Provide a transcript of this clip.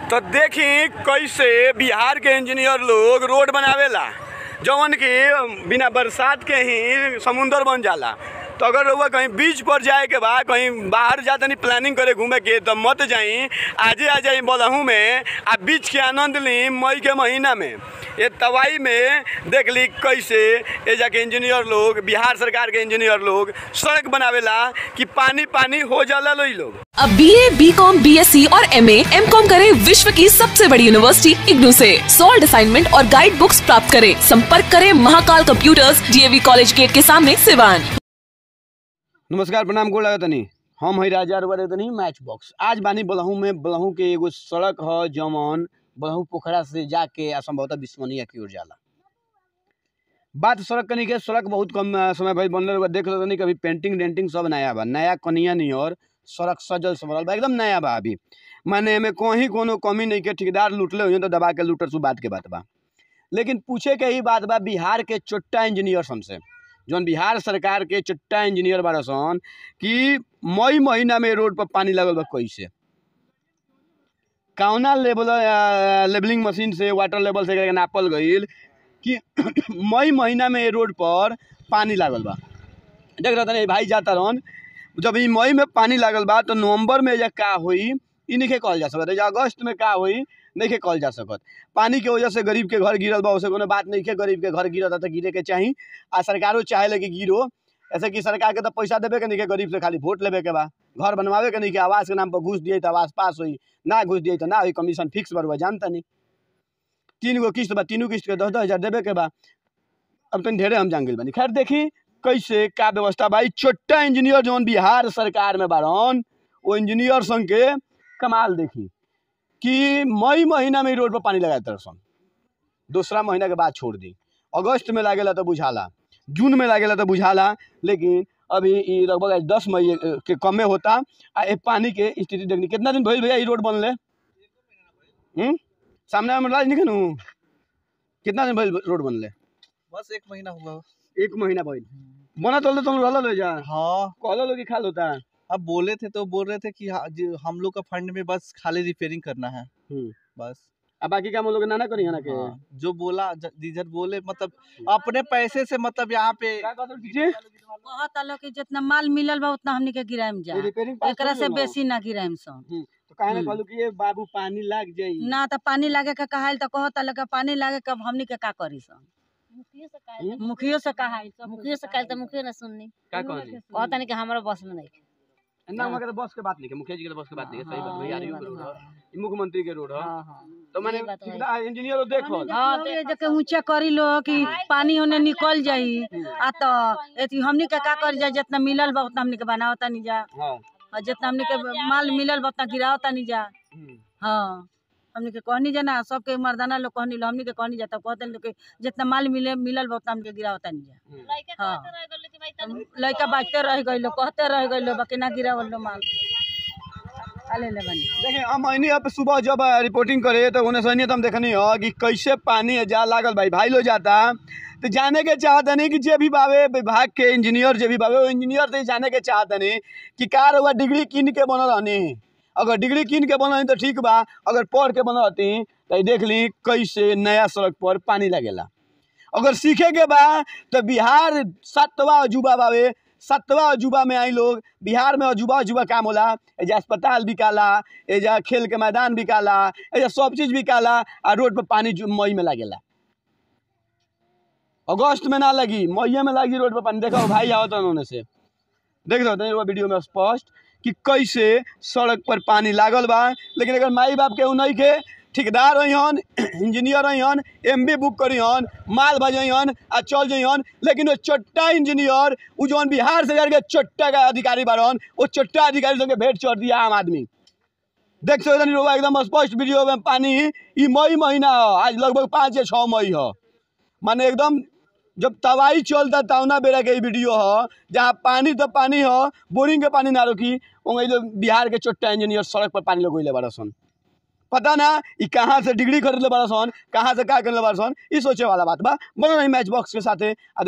तो देखी कैसे बिहार के इंजीनियर लोग रोड बनावेला जवन कि बिना बरसात के ही समुंदर बन जाला तो अगर रउआ कहीं बीच पर जाए के बा कहीं बाहर जा तनी प्लानिंग करे घूमे के तो मत जाई आजे आ जाई बलहू में आ बीच के आनंद ली मई के महीना में ये तवाई में देख ली कैसे ये जाके इंजीनियर लोग बिहार सरकार के इंजीनियर लोग सड़क बनावेला कि पानी पानी हो जाला लोई लोग अब B A B com B S C और एम ए एम कॉम करे विश्व की सबसे बड़ी यूनिवर्सिटी इग्नू से सॉल्ड असाइनमेंट और गाइड बुक्स प्राप्त करें संपर्क करें Mahakal computers DAV college gate के सामने सिवान नमस्कार प्रणाम गोड़ लगत तनी हम हई राजा रुआ तनी मैच बॉक्स आज बानी बलहू में बलहू के एगो सड़क ह जमन बलहू पोखरा से जाके आ संभवतः बिस्मनिया की ओर जाला बात सड़क कनी के सड़क बहुत कम अ, समय भइल बनल रउआ देख तनी कभी पेंटिंग डेंटिंग सब नया बा नया कनिया नियर सड़क सजल संवरल बा एकदम नया बा अभी माने एमे कहीं कोनो कमी नहीं के ठेकेदार लूटले हुई तो दबा के लूटर सु बात के बात बा लेकिन पूछे के ही बात बा बिहार के चोट्टा इंजीनियर सन से जौन बिहार सरकार के चोट्टा इंजीनियर बारह सन कि मई महीना में रोड पर पानी लगल बा कैसे कौना लेवल अ, लेवलिंग मशीन से वाटर लेवल से एकरा के नापल गईल कि मई महीना में ये रोड पर पानी लागल बा देख रहा था भाई जाता रहन जब ई मई में पानी लागल बा तो नवंबर में या का होई ई नहीं कहल जा सकत या अगस्त में का होई नहीं कहल जा सकत पानी के वजह से गरीब के घर गिरल बा उसे कोनो बात नहीं है गरीब के घर गिरता तो गिरे के चाही आ सरकारो चाहे कि गिरो ऐसे कि सरकार के तो पैसा देवे के नहीं के गरीब से खाली वोट लेवे के बा घर बनवावे के नहीं के आवास के नाम पर घूस दिए तो आवास पास हुई ना घूस दिए तो ना हुई कमीशन फिक्स बरुआ जानता नहीं तीन गो किस्त बा तीनों किस्त के दस दस हजार देवे के बा अब तनी ढेरे हम जान गइल बानी खैर देखी कैसे का व्यवस्था बा ई छोटा इंजीनियर जौन बिहार सरकार में बारन वो इंजीनियर संग के कमाल देखी कि मई महीना में ई रोड पर पानी लगाए तरसन दूसरा महीना के बाद छोड़ दी अगस्त में लागेला तो बुझाला जून में लागेला तो बुझाला लेकिन अभी ई लगभग आज दस मई अ, के कमे होता आ ए पानी के स्थिति देखनी कितना दिन भइल भैया ई रोड बनले हम्म सामने में राज नहीं कनु कितना दिन भइल रोड बनले बस एक महीना हुआ एक महीना भइल बना तो तुम रहल ले जा हाँ कहलो लोग कि खाल होता है अब बोले थे तो बोल रहे थे कि हाँ, जी, हम लोग का फंड में बस खाली रिपेयरिंग करना है हम्म। बस अब बाकी काम हम लोग ना ना करी है ना के हाँ, जो बोला ज- दीजर बोले मतलब अपने पैसे से मतलब यहाँ पे का कहत रहो जी कहत लोग कि जितना माल मिलल बा उतना हमनी के गिराएम जा ये रिपेयरिंग पास एकरा कर से लो ना। बेसी ना गिराएम सन हम्म, तो काहे ना हम्म। कहलू कि ये बाबू पानी लाग जाई ना तो पानी लागे के कहाइल तो कहत लोग के पानी लागे के अब हमनी के का करी सन हम्म? मुखियो से कहाइल मुखियो से कल तो मुखियो ना सुननी का कहली कहता नहीं कि हमारा बस में नहीं ना वहाँ के तो बस के बात नहीं है मुखिया जी के तो बस के बात नहीं है सही बात भैया हाँ, के रोड हाँ, है ई मुख्यमंत्री के रोड है हाँ हाँ तो मैंने ये बात है। ठेकेदार इंजीनियर देखो हाँ, ये जके ऊंचा करी लो कि पानी होने निकल जाई आ तो एथी हमनी के का करी जा जितना मिलल बा उतना हमनी के बनावता नहीं जा हां और जितना हमनी के माल मिलल बा उतना गिरावता नहीं जा हाँ हमनी के कहनी जा ना सबके मर्दाना लोग कहनी लो हमनी के कहनी जा तब कहते लोग के जितना माल मिले मिलल बा उतना हमके गिरावता नहीं जा हाँ हम लड़का बाजते रह गइल कहते रह गइल बाकी ना गिरावल लो माल आले ले बनी देखिए हम अइनी अब सुबह जब रिपोर्टिंग करे तो उन्हें सही तो हम देखनी हो कि कैसे पानी जा लागल भाई भाई लो जाता तो जाने के चाहत नहीं कि जे भी बावे विभाग के इंजीनियर जे भी बावे वो इंजीनियर से जाने के चाहत नहीं कि कार हुआ डिग्री कीन के बनल रहनी अगर डिग्री कीन के बनल तो ठीक बा अगर पढ़ के बनल रहती तो ई देख ली कैसे नया सड़क पर पानी लगेला अगर सीखे के बा तो बिहार सातवा अजूबा बावे सातवा अजूबा में आई लोग बिहार में अजूबा अजूबा काम होला एजा अस्पताल बिकाला एजा खेल के मैदान बिकाला एजा सब चीज बिकाला आ रोड पर पानी जु- मई में लागेला अगस्त में ना लगी मई में लगी रोड पर पानी देखो भाई आओ तो उन्होंने से देख सकते हैं वीडियो में स्पष्ट कि कैसे सड़क पर पानी लागल बा लेकिन अगर माई बाप के नहीं के ठेकेदार हन इंजीनियर हन एम बी बुक करी हन माल भजन आ चल जइहन लेकिन वो चोट्टा इंजीनियर उ जौन बिहार से जाके चोट्टा का अधिकारी बारन वो चोट्टा अधिकारी संगे भेंट चढ़ दिया आम आदमी देख सकते हैं लोग एकदम स्पष्ट वीडियो में पानी ई मई महीना हो आज लगभग पाँच या छः मई हो माने एकदम जब तवाई चलता तौना बेरा के ई वीडियो हो जहाँ पानी तो पानी हो बोरिंग के पानी ना रोकी वहीं जो बिहार के चोट्टा इंजीनियर सड़क पर पानी लगोले बड़ा सन पता ना ई कहाँ से डिग्री खरीदले बड़ा सन कहाँ से का करले बड़ा सन ई सोचे वाला बात बा बनो नहीं मैच बॉक्स के साथे आ